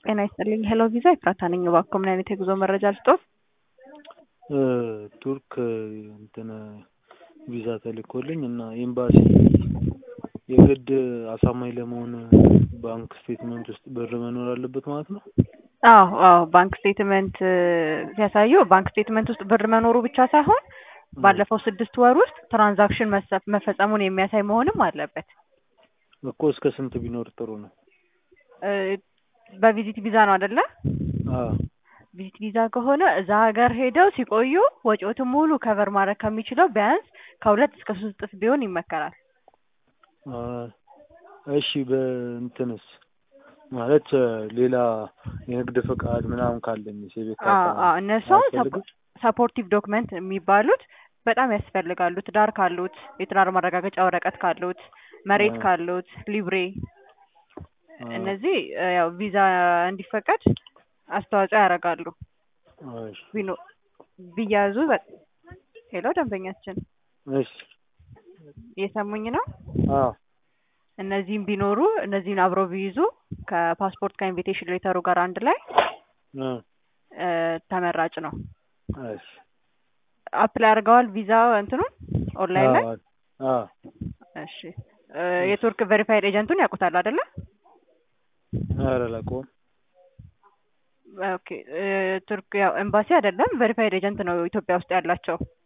ጤና ይስጥልኝ ሄሎ ቪዛ ኤፍራታ ነኝ። እባክዎ ምን አይነት የጉዞ መረጃ ልስጥዎት? ቱርክ እንትን ቪዛ ተልኮልኝ እና ኤምባሲ የግድ አሳማኝ ለመሆን ባንክ ስቴትመንት ውስጥ ብር መኖር አለበት ማለት ነው? አዎ አዎ ባንክ ስቴትመንት ሲያሳዩ ባንክ ስቴትመንት ውስጥ ብር መኖሩ ብቻ ሳይሆን ባለፈው ስድስት ወር ውስጥ ትራንዛክሽን መፈጸሙን የሚያሳይ መሆንም አለበት። እኮ እስከ ስንት ቢኖር ጥሩ ነው? በቪዚት ቪዛ ነው አይደለ? አዎ ቪዚት ቪዛ ከሆነ እዛ ሀገር ሄደው ሲቆዩ ወጪዎትን ሙሉ ከቨር ማድረግ ከሚችለው ቢያንስ ከሁለት እስከ ሶስት እጥፍ ቢሆን ይመከራል። እሺ በእንትንስ ማለት ሌላ የንግድ ፈቃድ ምናምን ካለኝ የቤት ካርታ እነሱ አያስፈልግም? ሰፖርቲቭ ዶክመንት የሚባሉት በጣም ያስፈልጋሉ። ትዳር ካሉት፣ የትዳር ማረጋገጫ ወረቀት ካሉት፣ መሬት ካሉት፣ ሊብሬ እነዚህ ያው ቪዛ እንዲፈቀድ አስተዋጽኦ ያደርጋሉ። እሺ ቢኖ ቢያዙ በ- ሄሎ ደንበኛችን እሺ እየሰሙኝ ነው? አዎ እነዚህም ቢኖሩ እነዚህን አብረው ቢይዙ ከፓስፖርት ከኢንቪቴሽን ሌተሩ ጋር አንድ ላይ እ እ ተመራጭ ነው። እሺ አፕላይ አድርገዋል ቪዛ እንትኑን ኦንላይን ላይ? አዎ አዎ እሺ እ የቱርክ ቬሪፋይድ ኤጀንቱን ያውቁታል አይደለ? ኧረ አላውቀውም። ኦኬ እ ቱርክ ያው ኤምባሲ አይደለም ቬሪፋይድ ኤጀንት ነው ኢትዮጵያ ውስጥ ያላቸው።